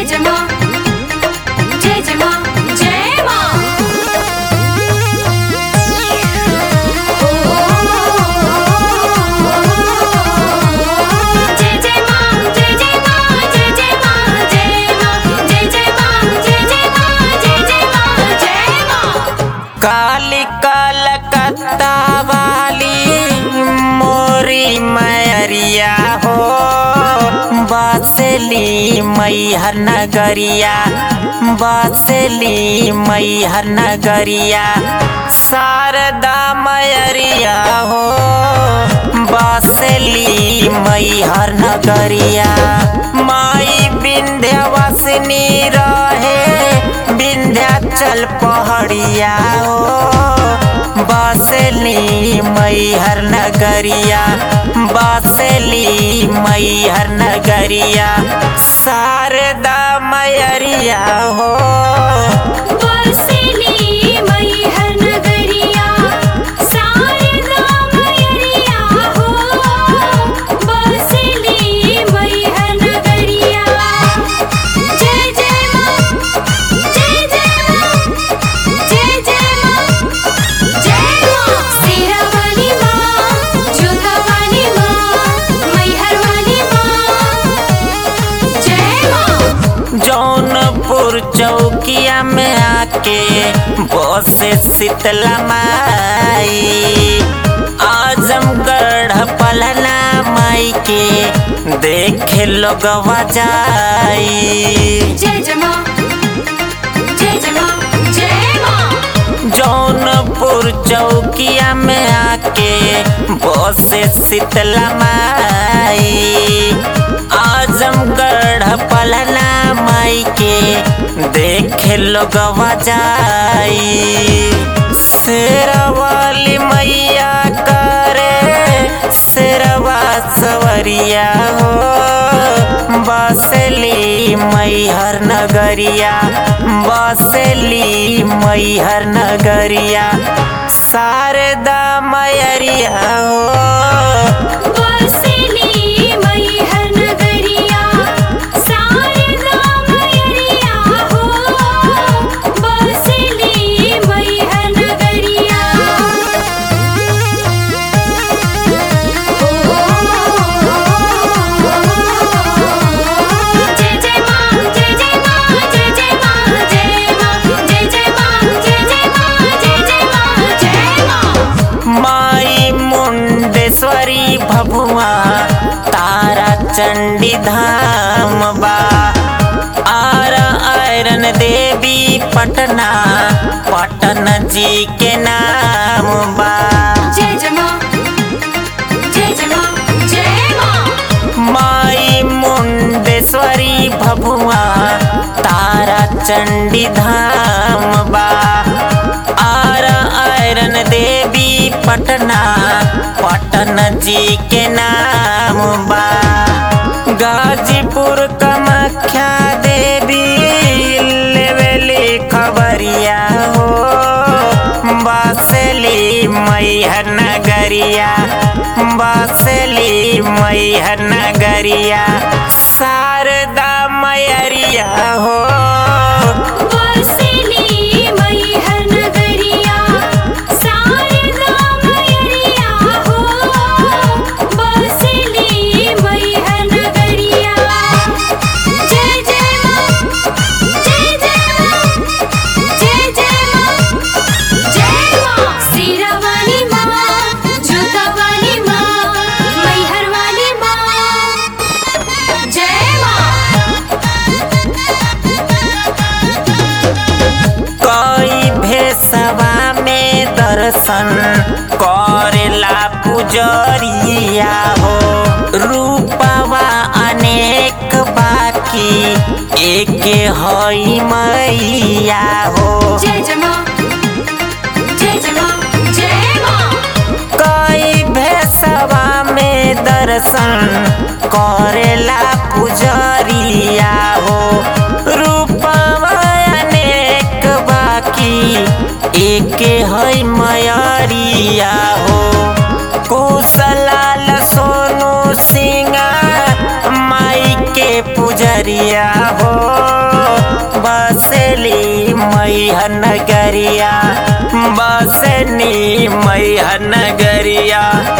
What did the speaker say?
जय माँ जय जय माँ जय माँ जय जय माँ जय जय माँ जय जय माँ जय माँ जय जय माँ जय जय माँ जय जय माँ जय माँ काली कलकत्ता वाली मोरी मैरिया हो बसली मैहर नगरिया बसली मैहर नगरिया शारदा मैरिया हो बसली मैहर नगरिया माई विंध्यवासिनी रहे विंध्याचल पहाड़िया हो बसली मैहर नगरिया बसली मैहर नगरिया शारदा मैरिया हो बरसेली मैहर नगरिया शारदा मैरिया हो बरसेली मैहर नगरिया जय जय माँ जय जय माँ जय जय माँ जय माँ शेरा वाली माँ जोधा वाली माँ मैहर वाली माँ जय माँ जौनपुर चौकिया में आके बसे शीतला माई आजमगढ़ पलना माई के देखे लोगवा जाई जय जय माँ जय जय माँ जय माँ जौनपुर चौकिया में आके बसे शीतला माई आजमगढ़ पलना माई के देखे लोगवा जाई शेरवाली मैया करे शेरवा सवरिया हो बसली मैहर नगरिया बसली मैहर नगरिया शारदा मैरिया हो बरसेली मैहर नगरिया शारदा मैरिया हो बरसेली मैहर नगरिया जय जय माँ जय जय माँ जय जय माँ जय माँ जय जय माँ जय जय माँ जय जय माँ जय माँ माई मुंडेश्वरी भभुआ तारा चंडी धाम बा आरा आयरन देवी पटना पटन जी के नाम बा जय जय माँ जय जय माँ जय माँ माई मुंडेश्वरी भभुआ तारा चंडी धाम बा आरा आयरन देवी पटना पटन जी के नाम बा गाजीपुर कामाख्या देवी लेवेली खबरिया हो बसली मैहर नगरिया बसली मैहर नगरिया शारदा मैरिया हो बरसेली मैहर नगरिया शारदा मैरिया हो बरसेली मैहर नगरिया जय जय माँ जय जय माँ जय जय माँ जय माँ शेरा वाली माँ जोधा वाली माँ मैहर वाली माँ जय माँ कई भेसवा में दर्शन करेला पुजरिया हो रूपवा अनेक बाकी एक हई मैया हो जय जय माँ जय जय माँ जय माँ कई भेसवा में दर्शन करेला पुजरिया हो रूपवा अनेक बाकी एक है मयरिया हो कुशलाल सोनू सिंह माई के पुजरिया हो बसेली मैहन गरिया बसनी मैहन गरिया